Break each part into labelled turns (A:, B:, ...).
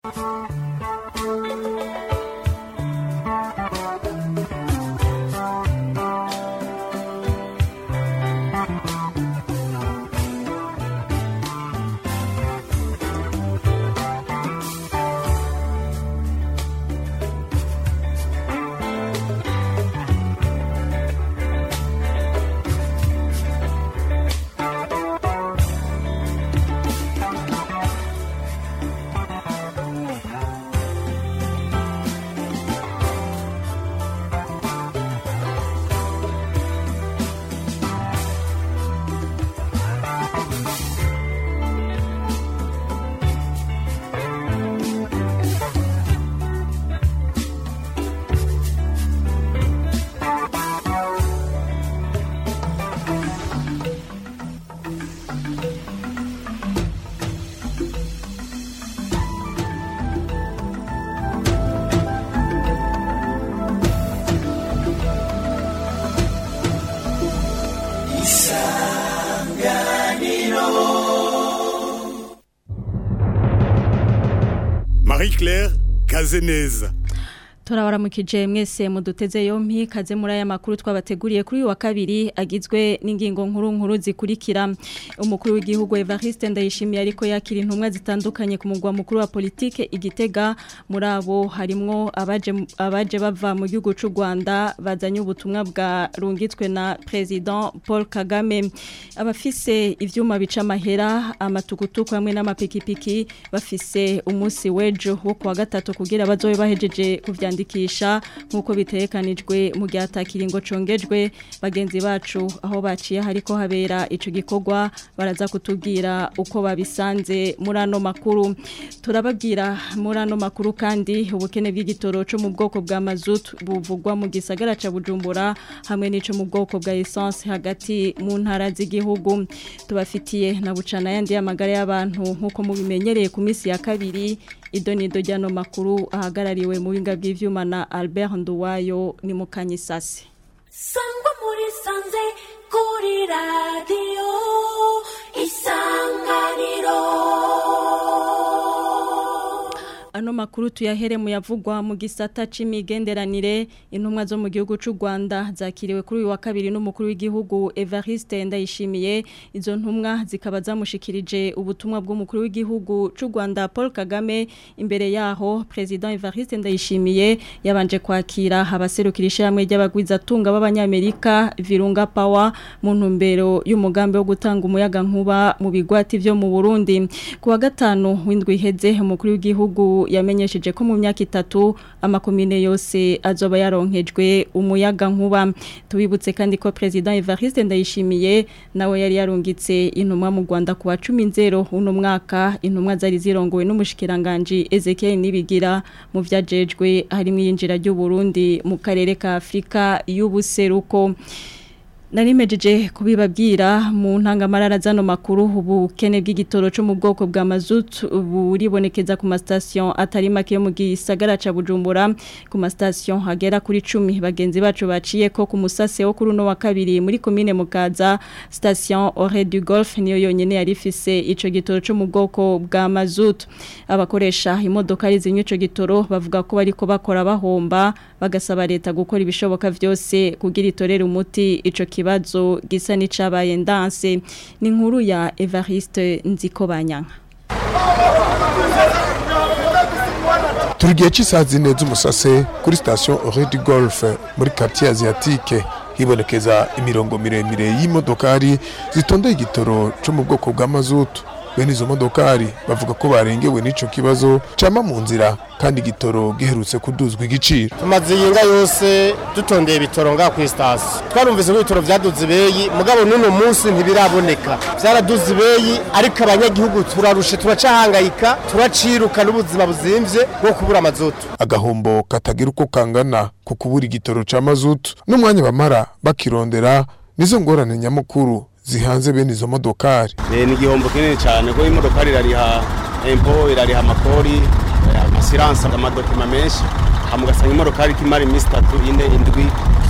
A: Marie Claire Kazeneza
B: turabaramukije mwese muduteze yompi kaze muri aya makuru twabateguriye kuri uyu wa kabiri agizwe n'ingingo nkuru nkuru zikurikira umukuru w'igihugu Evariste Ndayishimiye ariko yakira intumwa zitandukanye ku mugwa mukuru wa politike igitega muri abo harimwo abaje abaje bava mu gihugu cy'u Rwanda bazanye ubutumwa bwa rungitswe na president Paul Kagame abafise ivyuma bica amahera amatukutuku hamwe n'amapikipiki bafise umunsi wejo wo kuwa gatatu kugira bazobe bahejeje kuvyandika kwiyandikisha nkuko bitekanijwe mu gihe atakiringo congejwe bagenzi bacu aho baciye hariko habera ico gikorwa baraza kutubwira uko babisanze muri ano makuru turababwira muri ano makuru kandi ubukene bw'igitoro cyo mu bwoko bwa mazut buvugwa mu gisagara ca Bujumbura hamwe n'ico mu bwoko bwa essence hagati mu ntara z'igihugu tubafitiye na bucana yandi y'amagara y'abantu nkuko mubimenyereye ku minsi ya kabiri idonido ryano makuru ahagarariwe mu binga bw'ivyuma na Albert Nduwayo ni mukanyisasi
C: sangwa muri sanze kuri radio isanganiro
B: ano makuru tuyahere mu yavugwa mu gisata c'imigenderanire intumwa zo mu gihugu c'u Rwanda zakiriwe kuri uyu wa kabiri n'umukuru w'igihugu Evariste Ndayishimiye izo ntumwa zikaba zamushikirije ubutumwa bw'umukuru w'igihugu c'u Rwanda Paul Kagame imbere yaho president Evariste Ndayishimiye yabanje kwakira abaserukira hamwe ry'abagwiza tunga b'abanyamerika Virunga Power mu ntumbero y'umugambi wo gutanga umuyaga nkuba mu bigwati vyo mu Burundi kuwa gatanu w'indwi iheze umukuru w'igihugu yamenyesheje ko mu myaka itatu amakomine yose azoba yaronkejwe umuyaga nkuba tubibutse kandi ko president Evariste Ndayishimiye nawe yari yarungitse intumwa mu Rwanda kuwa 10 uno mwaka intumwa zari zirongowe n'umushikiranganje Ezekiel Nibigira mu vyajejwe harimo yinjira ry'u Burundi mu karere ka Afrika y'ubuseruko Narimejeje kubibabwira mu ntangamarara zano makuru ubukene bw'igitoro cyo mu bwoko bwa mazut buribonekeza ku mastation atari make yo mu gisagara ca Bujumbura ku mastation hagera kuri 10 bagenzi bacu baciye ko ku musase wo kuri no wa kabiri muri commune Mukaza station Ore du Golf niyo yonyene yari ifise ico gitoro cyo mu bwoko bwa mazut abakoresha imodoka zinywe ico gitoro bavuga ko bariko bakora bahomba bagasaba leta gukora ibishoboka vyose kugira itorere umuti ico kibazo gisa n'icabaye ndanse ni inkuru ya Evariste Nzikobanyanka
D: turi igihe cy'isaha zine z'umusase kuri sitasiyo oredi golfe muri quartier asiatique hibonekeza imirongo miremire y'imodokari zitondeye igitoro cyo mu bwoko bwa mazutu bene izo modokari bavuga ko barengewe n'ico kibazo cama mu nzira kandi igitoro giherutse kuduzwa igiciro
E: tumaze yinga yose dutondeye ibitoro ngaha ku sitasiyo twarumvise ko ibitoro vyaduze ibeyi mugabo n'uno munsi ntibiraboneka vyaraduze ibeyi ariko abanyagihugu turarushe turacahangayika turaciruka n'ubuzima buzimvye bwo kubura amazutu
D: agahombo katagira uko kangana ku kubura igitoro ca mazutu n'umwanya bamara bakirondera nizo ngorane nyamukuru zihanze bene izo modokari
F: ni igihombo kinini cyane kuko imodokari irariha empo irariha amakori amasiranse amadokima menshi hama ugasanga imodokari ikimara iminsi itatu ine indwi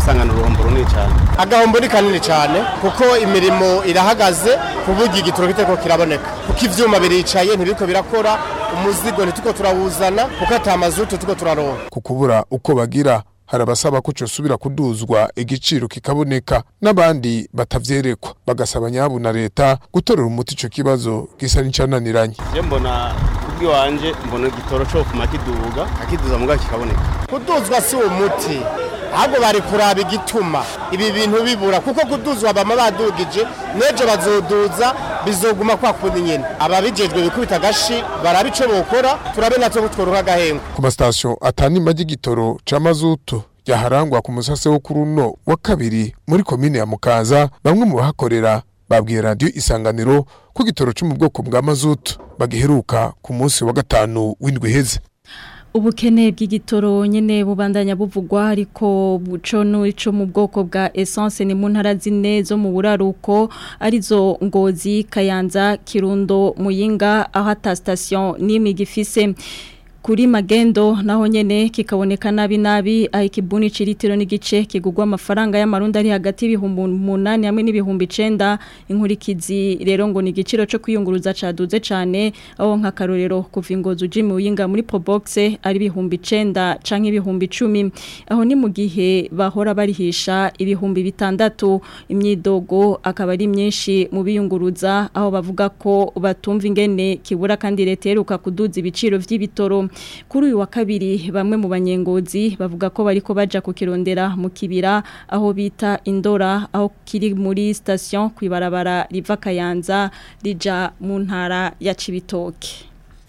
F: dusangana uruhombo runini cyane
E: agahombo ni kanini cyane kuko imirimo irahagaze ku buryo igitoro kiteko kiraboneka kuko ivyuma biricaye ntibiko birakora umuzigo ntituko turawuzana kuko ata mazutu tuko turaronka
D: ku kubura uko bagira hari abasaba ko cosubira kuduzwa igiciro kikaboneka n'abandi batavyerekwa bagasaba nyabu na leta gutorera umuti ico kibazo gisa n'icananiranye
F: je mbona kubwiwanje mbona igitoro co kuma kiduga akiduza muga kikaboneka
E: kuduzwa si umuti ahubwo bari kuraba igituma ibi bintu bibura kuko kuduzwa bama badugije n'ejo bazoduza bizoguma kwa kundi nyene ababijejwe bikubita agashi barabe ico bokora turabe natwe kutworonka agahengo
D: ku masitasiyo atanima ry'igitoro ca mazutu ryaharangwa ku musase wo kuri uno wa kabiri muri komine ya mukaza bamwe mu bahakorera babwiye radiyo isanganiro ko igitoro cyo mu bwoko bwa mazutu bagiheruka ku munsi wa gatanu w'indwi iheze
B: ubukene bw'igitoro nyene bubandanya buvugwa ariko buco n'ico mu bwoko bwa essence ni mu ntara zine zo mu buraruko arizo ngozi kayanza kirundo muyinga aho ata station n'imwe gifise kuri magendo naho nyene kikaboneka nabi nabi aho ikibuni ciritiro n'igice kigugwa amafaranga y'amarundi ari hagati y'ibihumbi umunani hamwe n'ibihumbi icenda inkurikizi rero ngo ni igiciro co kwiyunguruza caduze cane aho nk'akarorero kuva ingozi uji mu yinga muri probox ari ibihumbi icenda canke ibihumbi icumi aho ni mu gihe bahora barihisha ibihumbi bitandatu imyidogo akaba ari myinshi mu biyunguruza aho bavuga ko batumva ingene kibura kandi leta iheruka kuduza ibiciro vy'ibitoro kuri uyu wa kabiri bamwe mu banyengozi bavuga ko bariko baja kukirondera mu kibira aho bita indora aho kiri muri station kwibarabara riva kayanza rija mu ntara ya Cibitoke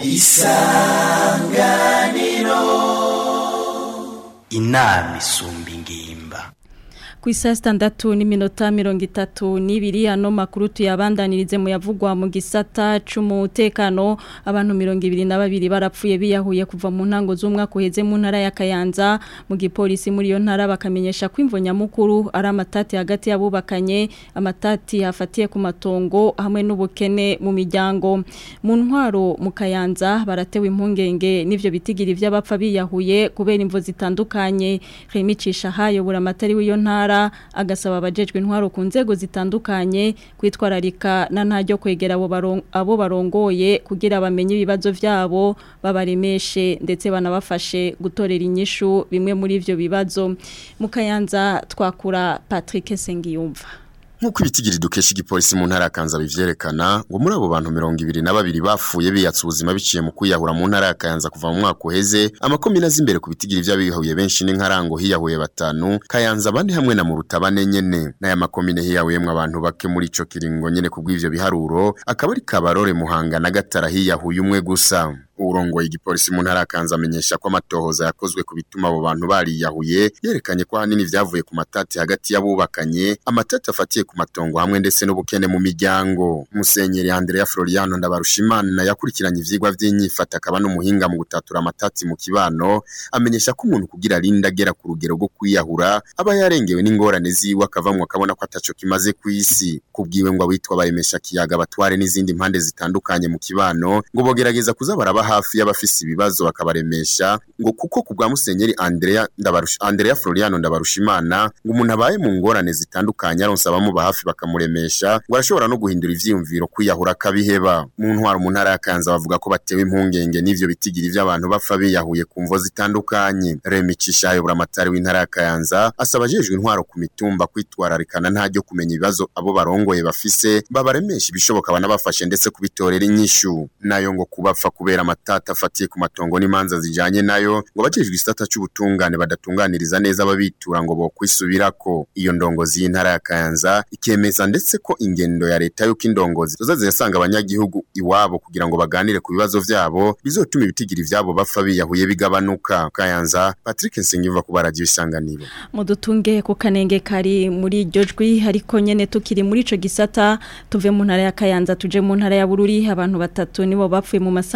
G: inama isumba ingimba
B: ku isa sitandatu n'iminota mirongo itatu n'ibiri ano makuru tuyabandanirize mu yavugwa mu gisata c'umutekano abantu mirongo ibiri na babiri barapfuye biyahuye kuva mu ntango z'umwaka uheze mu ntara ya Kayanza mu gipolisi muri iyo ntara bakamenyesha ko imvo nyamukuru ari amatati hagati y'abubakanye amatati hafatiye ku matongo hamwe n'ubukene mu miryango mu ntwaro mu Kayanza baratewe impungenge n'ivyo bitigiri vy'abapfa biyahuye kubera imvo zitandukanye Remy Cishahayo buramatari w'iyo ntara agasaba abajejwe intwaro ku nzego zitandukanye kwitwararika na ntajyo kwegera abo baron- abo barongoye kugira bamenye ibibazo vyabo babaremeshe ndetse banabafashe gutorera inyishu bimwe muri ivyo bibazo mu Kayanza twakura Patrick Sengiyumva
H: Nk'uko ibitigiri dukesha igipolisi mu ntara ya Kanza bivyerekana ngo muri abo bantu mirongo ibiri na babiri bapfuye biyatsa ubuzima biciye mu kwiyahura mu ntara ya Kayanza kuva mu mwaka uheze amakomine azi imbere ku bitigiri vy'abiyahuye benshi n'inkarango hiyahuye batanu Kayanza abandi hamwe na Murutabane nyene n'aya makomine hiyahuyemwo abantu bake muri ico kiringo nyene kubw'ivyo biharuro akaba ari Kabarore Muhanga na Gatara hiyahuye umwe gusa urongoye igipolisi mu ntara ya Kanza amenyesha ko amatohoza yakozwe ku bituma abo bantu bariyahuye yerekanye ko hanini vyavuye ku matati hagati y'abubakanye amatati afatiye ku matongo hamwe ndetse n'ubukene mu miryango Musenyeri Andrea Floriano Ndabarushimana yakurikiranye ivyigwa vy'inyifata akaba n'umuhinga mu gutatura amatati mu kibano amenyesha ko umuntu kugira arinda agera ku rugero rwo kwiyahura aba yarengewe n'ingorane ziwe akavamwo akabona ko ataco kimaze kw'isi kubwiwe ngo abitwa baremesha kiyaga batware n'izindi mpande zitandukanye mu kibano ngo bogerageza kuza baraba hafi y'abafise ibibazo bakabaremesha ngo kuko ku bwa Musenyeri Andrea Ndabarusha Andrea Floriano Ndabarushimana ngo umuntu abaye mu ngorane zitandukanye aronsa abamuba hafi bakamuremesha ngo arashobora no guhindura ivyiyumviro kwiyahura kabiheba mu ntwaro mu ntara ya Kanza bavuga ko batewe impungenge n'ivyo bitigiri vy'abantu bapfa biyahuye ku mvo zitandukanye Remy Cishayo buramatari w'intara ya Kayanza asaba ajejwe intwaro ku mitumba kwitwararikana ntajyo kumenya ibibazo abo barongoye bafise babaremesha ibishoboka banabafashe ndetse kubitorera inyishu nayo ngo kubapfa kubera amatata afatiye ku matongo n'imanza zijanye nayo ngo bajejwe isitata c'ubutungane badatunganiriza neza ababitura ngo bokwisubirako iyo ndongozi y'intara ya Kayanza ikemeza ndetse ko ingendo ya leta yuko indongozi zoza zirasanga abanyagihugu iwabo kugira ngo baganire ku bibazo vyabo bizotuma ibitigiri vyabo bapfa biyahuye bigabanuka Kayanza Patrick Nsengiyumva ku baradio isanganiro
B: mudutunge ku kanenge kari muri iryo jwi ariko nyene tukiri muri ico gisata tuve mu ntara ya Kayanza tuje mu ntara ya Bururi abantu batatu nibo bapfuye mu masanganya 10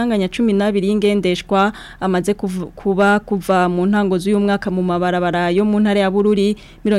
B: 12 y'ingendeshwa amaze kuv- kuba kuva mu ntango z'uyu mwaka mu mabarabara yo mu ntara ya Bururi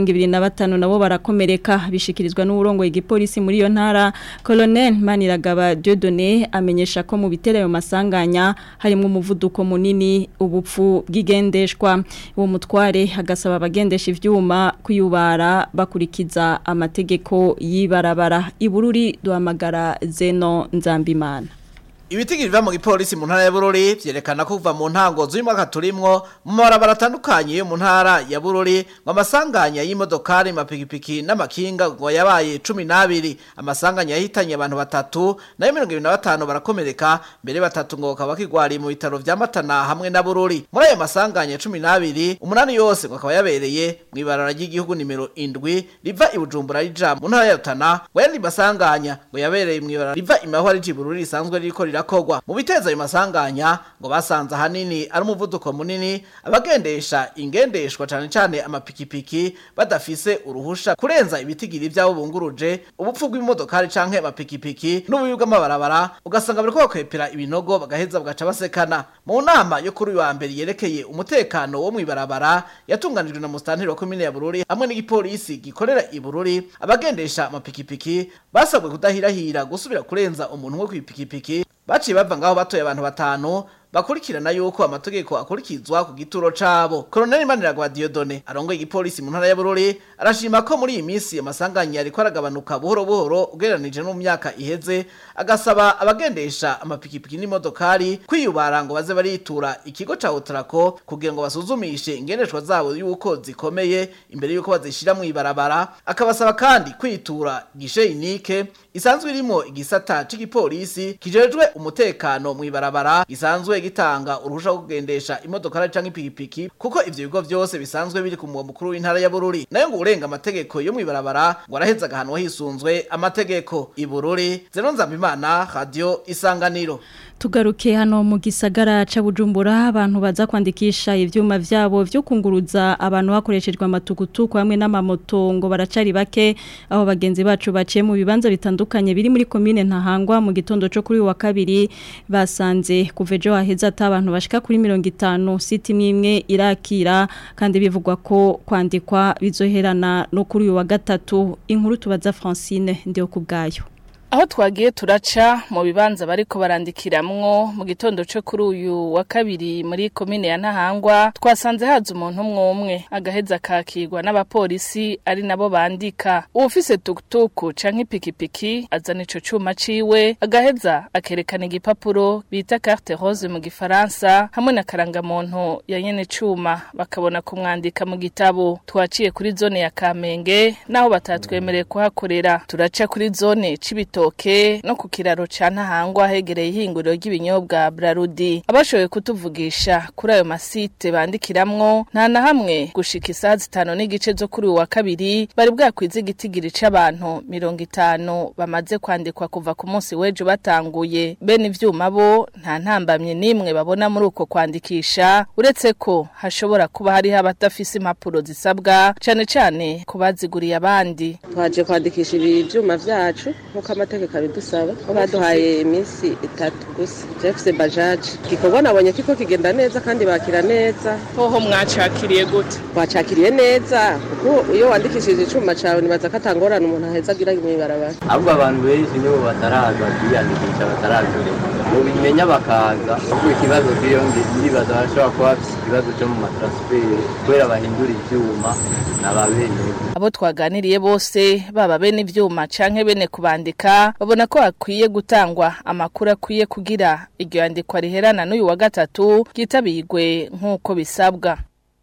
B: 25 nabo barakomereka bishikirizwa n'uburongo igipolisi muri iyo ntara Colonel Maniragaba Dieudonné amenyesha ko mu bitera ayo masanganya harimo umuvuduko munini ubupfu bw'igendeshwa uwo mutware agasaba abagendesha ivyuma kuyubara bakurikiza amategeko yibarabara ibururi duhamagara Zeno Nzambimana
I: Ibitigi biva mu gipolisi mu ntara ya Bururi vyerekana ko kuva mu ntango z'uyu mwaka turimwo mu mabarabara atandukanye yo mu ntara ya Bururi ngo amasanganya y'imodokari mapikipiki n'amakinga ngo yabaye 12 amasanganya yahitanye abantu batatu nayo 25 barakomereka mbere batatu ngo bakaba kigwari mu bitaro vya Matana hamwe na Bururi muri ayo masanganya 12 umunani yose ngo akaba yabereye mu ibarara ry'igihugu nimero 7 riva i Bujumbura rija mu ntara ya Rutana ngo yandi masanganya ngo yabereye mu ibarara riva imahwa rije i Bururi risanzwe ririko rirakogwa mu biteza ayo masanganya ngo basanze ahanini ari umuvuduko munini abagendesha ingendeshwa cane cane amapikipiki badafise uruhusha kurenza ibitigiri vyabo bunguruje ubupfu bw'imodokari canke amapikipiki n'ububi bw'amabarabara ugasanga bariko bakwepera ibinogo bagaheza bagaca basekana mu nama yo kuri uyu wa mbere yerekeye umutekano wo mw'ibarabara yatunganijwe na mustanteri wa komine ya Bururi hamwe n'igipolisi gikorera i Bururi abagendesha amapikipiki basabwe kudahirahira gusubira kurenza umuntu wo kw'ipikipiki baciye bava ngaho batoye abantu batanu bakurikirana yuko amategeko akurikizwa ku gituro cabo Colonel Maniragwa Dieudonné arongoye igipolisi mu ntara ya Bururi arashima ko muri iyi minsi amasanganya ariko aragabanuka buhoro buhoro ugereranije no mu myaka iheze agasaba abagendesha amapikipiki n'imodokari kwiyubara ngo baze baritura ikigo ca Otrako kugira ngo basuzumishe ingendeshwa zabo yuko zikomeye imbere yuko bazishira mu ibarabara akabasaba kandi kwitura gishe inike isanzwe irimo igisata c'igipolisi kijejwe umutekano mu ibarabara gisanzwe gitanga uruhusha rwo kugendesha imodoka canke ipikipiki kuko ivyo bigo vyose bisanzwe biri ku mugwa mukuru w'intara ya Bururi nayo ngo urenga amategeko yo mu ibarabara ngo araheza agahanwa hisunzwe amategeko i Bururi Zeno Nzambimana Radio Isanganiro
B: Tugaruke hano mu gisagara ca Bujumbura abantu baza kwandikisha ivyuma vyabo vyo kunguruza abantu bakoreshejwe amatukutuku hamwe n'amamoto ngo baracari bake aho bagenzi bacu baciye mu bibanza bitandukanye biri muri commune ntahangwa mu gitondo cyo kuri uyu wa kabiri basanze kuvejo haheza ata abantu bashika kuri 50 siti imwe irakira kandi bivugwa ko kwandikwa bizoherana no kuri uyu wa gatatu inkuru tubaza Francine ndiyo kubgayo
J: aho twagiye turaca mu bibanza bariko barandikiramwo mu gitondo cyo kuri uyu wa kabiri muri komine ya Ntahangwa twasanze haza umuntu umwe umwe agaheza kakirwa n'abapolisi ari nabo bandika ufise tuktuku canke ipikipiki azana ico cuma ciwe agaheza akerekana igipapuro bita carte rose mu gifaransa hamwe na karangamuntu ya nyene cuma bakabona kumwandika mu gitabo twaciye kuri zone ya Kamenge naho batatwemereye kuhakorera turaca kuri zone cibito ibitoke no ku kiraro ca ntahangwa hegereye ihinguriro ry'ibinyobwa Brarudi abashoboye kutuvugisha kuri ayo masite bandikiramwo nta na hamwe gushika isaha zitanu n'igice zo kuri uwa kabiri bari bwakwize igitigiri c'abantu mirongo itanu bamaze kwandikwa kuva ku munsi w'ejo batanguye bene ivyuma bo nta ntambamye n'imwe babona muri uko kwandikisha uretse ko hashobora kuba hariho abadafise impapuro zisabwa cane cane ku baziguriye abandi
K: twaje kwandikisha ibi vyuma vyacu nk'uko amategeko abidusaba ko baduhaye iminsi itatu gusa jefuse bajaji igikorwa nabonye kiko kigenda neza kandi bakira neza
J: hoho mwacakiriye gute
K: twacakiriye neza kuko iyo wandikishije icuma cawe nibaza ko atangorana umuntu aheza agira mw'ibarabara
L: ahubwo abantu benshi nibo bataraza kwiyandikisha batarazureka mubimenya bakaza ahubwo ikibazo kiriyo ndibaza barashobora kuba bafise ikibazo co mu matransferi kubera bahindura ivyuma n'ababene
J: abo twaganiriye bose baba bene ivyuma canke bene kubandika babona ko hakwiye gutangwa amakuru akwiye kugira iryo yandikwa riherana n'uyu wa gatatu ryitabirwe nk'uko bisabwa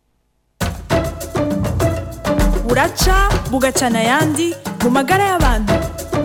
M: buraca bugacana ayandi mu magara y'abantu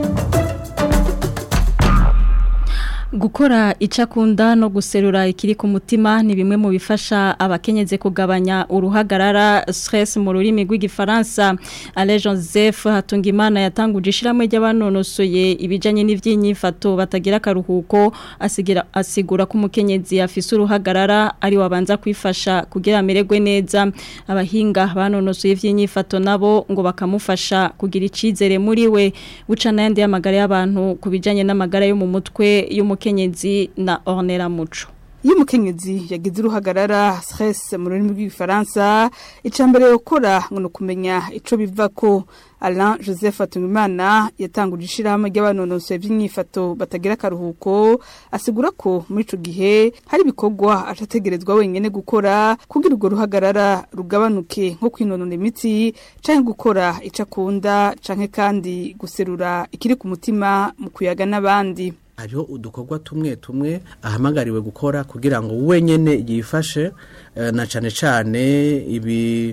B: Gukora icakunda no guserura ikiri ku mutima ni bimwe mu bifasha abakenyeze kugabanya uruhagarara stress mu rurimi rw'igifaransa Ale Joseph Hatungimana yatanguje ishiramwe ry'abanonosoye ibijanye n'ivyinyifato batagira karuhuko asigira asigura ko umukenyezi afise uruhagarara ari wabanza kwifasha kugira amererwe neza abahinga banonosoye ivyinyifato nabo ngo bakamufasha kugira icizere muri we bucana yandi y'amagara y'abantu kubijanye n'amagara yo mu mutwe y'umukenyezi na Ornella Muco
N: iyo umukenyezi yagize uruhagarara stress mu rurimi rw'igifaransa icambere yokora ngo nukumenya ico bivako Alain Joseph Atungimana yatanguje ishirahamwe ry'abanonosoye by'inyifato batagira akaruhuko asigura ko muri ico gihe hari ibikorwa atategerezwa wenyene gukora kugira urwo ruhagarara rugabanuke nko kwinonona imitsi canke gukora ico akunda canke kandi guserura ikiri ku mutima mu kuyaga n'abandi
O: hariho udukorwa tumwe tumwe ahamagariwe gukora kugira ngo wenyene yifashe na cane cane ibi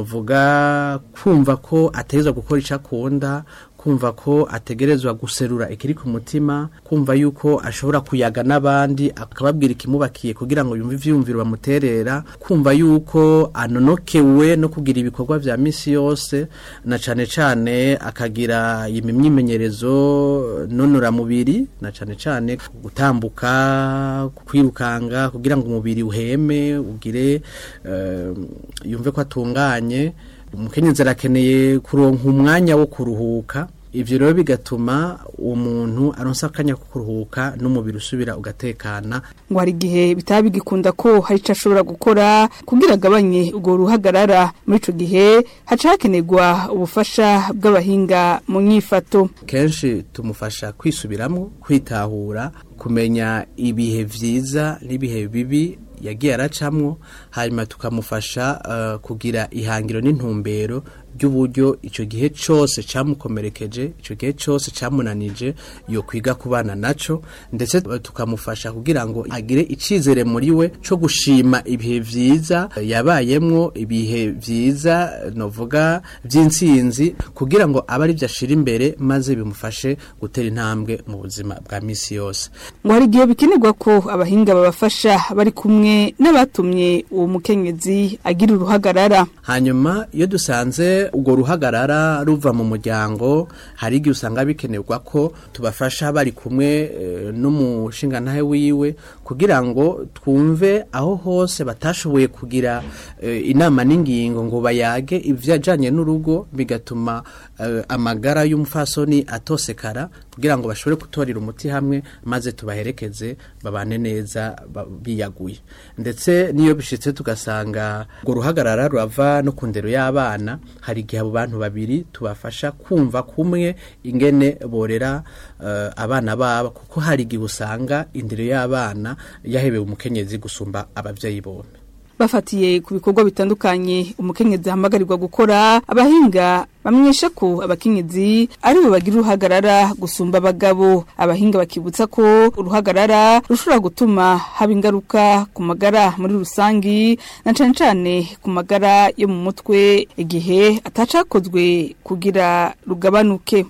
O: novuga kumva ko ategerezwa gukora icyo akunda kumva ko ategerezwa guserura ikiri ku mutima kumva yuko ashobora kuyaga n'abandi akababwira ikimubakiye kugira ngo yumve ivyumviro bamuterera kumva yuko anonokewe no kugira ibikorwa vya misi yose na cane cane akagira imyimenyerezo nonora mubiri na cane cane gutambuka kwirukanga kugira ngo umubiri uheme ugire uh, yumve ko atunganye umukenyezi arakeneye kuronka umwanya wo kuruhuka ivyo rero bigatuma umuntu aronsa akanya ko kuruhuka n'umubiri usubira ugatekana
N: ngo hari igihe bitaba bigikunda ko hari ico ashobora gukora kugira agabanye urwo ruhagarara muri ico gihe haca hakenerwa ubufasha bw'abahinga mu nyifato
O: kenshi tumufasha kwisubiramwo kwitahura kumenya ibihe vyiza n'ibihe bibi yagiye aracamwo hanyuma tukamufasha uh, kugira ihangiro n'intumbero ry'uburyo icyo gihe cyose cyamukomerekeje icyo gihe cyose cyamunanije yo kwiga kubana naco ndetse tukamufasha kugira ngo agire icizere muri we cyo gushima ibihe vyiza yabayemwo ibihe vyiza novuga vy'intsinzi kugira ngo abe ari ashira imbere maze bimufashe gutera intambwe mu buzima bwa misi yose
N: ngo hari igihe bikenerwa ko abahinga babafasha bari kumwe n'abatumye uwo mukenyezi agira uruhagarara
O: hanyuma iyo dusanze urwo ruhagarara ruva mu muryango hari igihe usanga bikenerwa ko tubafasha bari kumwe n'umushingantahe wiwe kugira ngo twumve aho hose batashoboye kugira inama n'ingingo ngo bayage ibyajyanye n'urugo bigatuma amagara y'umufasoni atosekara kugira ngo bashobore gutorera umuti hamwe maze tubaherekeze babane neza biyaguye ndetse n'iyo bishyitse tugasanga urwo ruhagarara rurava no ku ndero y'abana hari igihe abo bantu babiri tubafasha kumva kumwe ingene borera abana babo kuko hari igihe usanga indero y'abana yahebewe umukenyezi gusumba ababyeyi bombi
N: bafatiye ku bikorwa bitandukanye umukenyezi ahamagarirwa gukora abahinga bamenyesha ko abakenyezi ari bo bagira uruhagarara gusumba abagabo abahinga bakibutsa ko uruhagarara rushobora gutuma haba ingaruka ku magara muri rusangi na cane cane ku magara yo mu mutwe igihe atacakozwe kugira rugabanuke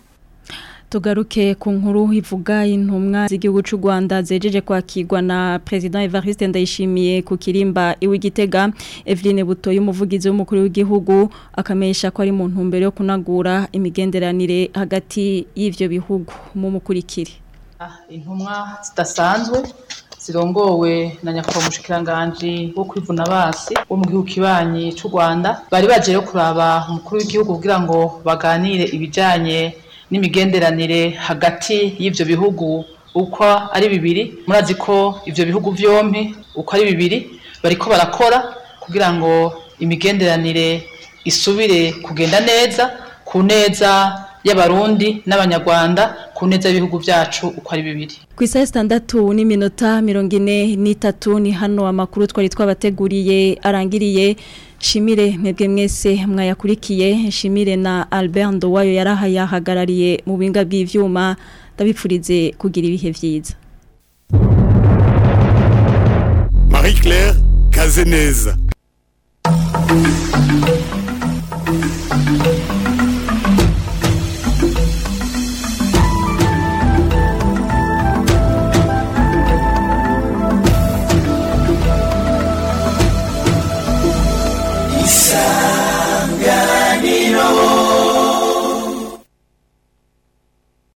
B: tugaruke ku nkuru ivuga intumwa z'igihugu cy'u Rwanda zejeje kwakirwa na President Evariste Ndayishimiye ku kirimba iw'igitega Eveline Buto y'umuvugizi w'umukuru w'igihugu akamesha ko ari mu ntumbero yo kunagura imigenderanire hagati y'ivyo bihugu mu mukurikire
P: intumwa zidasanzwe zirongowe na nyakubahwa umushikiranganji wo kwivuna basi wo mu gihugu kibanyi cy'u Rwanda bari baje yo kuraba umukuru w'igihugu kugira ngo baganire ibijanye n'imigenderanire hagati y'ivyo bihugu uko ari bibiri murazi ko ivyo bihugu vyompi uko ari bibiri bariko barakora kugira ngo imigenderanire isubire kugenda neza ku neza y'abarundi n'abanyarwanda ku neza y'ibihugu byacu uko ari bibiri
B: ku isaha sitandatu n'iminota mirongo ine n'itatu ni hano amakuru twari twabateguriye arangiriye shimire mwebwe mwese mwayakurikiye shimire na Albert Ndowayo yarahayahagarariye mu binga bw'ivyuma ndabipfurize kugira ibihe vyiza
A: Marie Claire Kazeneza